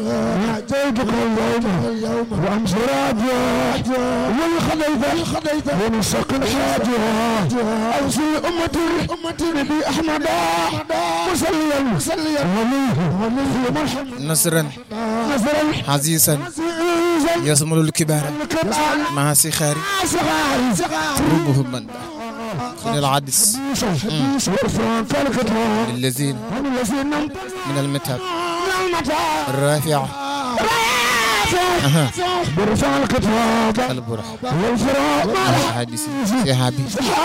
ناجيتك اليوم وامس راجع والخديت الخديت ونسق الحاجة اوصي امتي امتي نبي احمد مصليا مصليا وليه وليه مرحبا نصرا نصرا عزيزا عزيزا يصمل الكبار الكبار مع سخاري صغاري صغاري روبه من من العدس حديث ورفان فالكتاب للذين هم الذين نمت من المتعب المتاع الرافع أها. برفع الكتاب البرح والفراق الحادث سحابي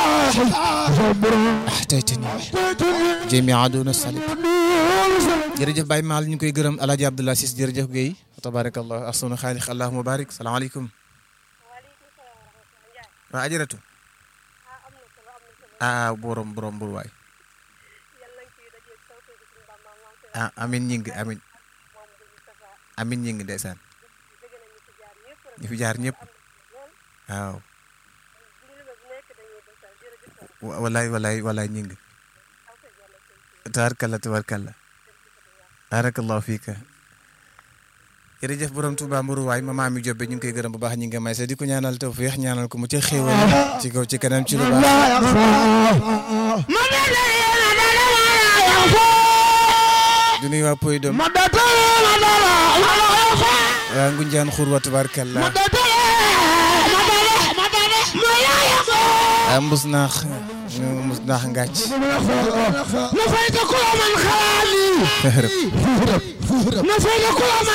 احتاجتني جميع دون الصليب jërëjëf Baye Maal ñu koy gërëm El Hadj Abdoulaye Ciss jërëjëf Guèye tabarakallah ahsanu xaalix allahumma barik salaamaaleykum waa ajaratu ah borom borom bur waay ah amin ñi ngi amin amin ñi ngi ndeysaan ñu fi jaar ñëpp waaw wa- walaay walaay walaay ñi ngi tabarkalla tabarkalla barakallahu fiika jërëjëf borom Touba Mbourou waay mama mi jobbe ñu ngi koy gërëm bu baax ñi nga may sa di ko ñaanal tawfiix ñaanal ko mu ci xéewal ci kaw ci kanam ci lu baax لا يخفى من du nuyu waa Poy Dom مدد لا يخفى waa Ngunjaan xur wa tabarkalla مدد مدد مدد ما لا يخفى waa mbus naax ñu mbus naax ngàcc نفيت كل من خالي نفيت كل من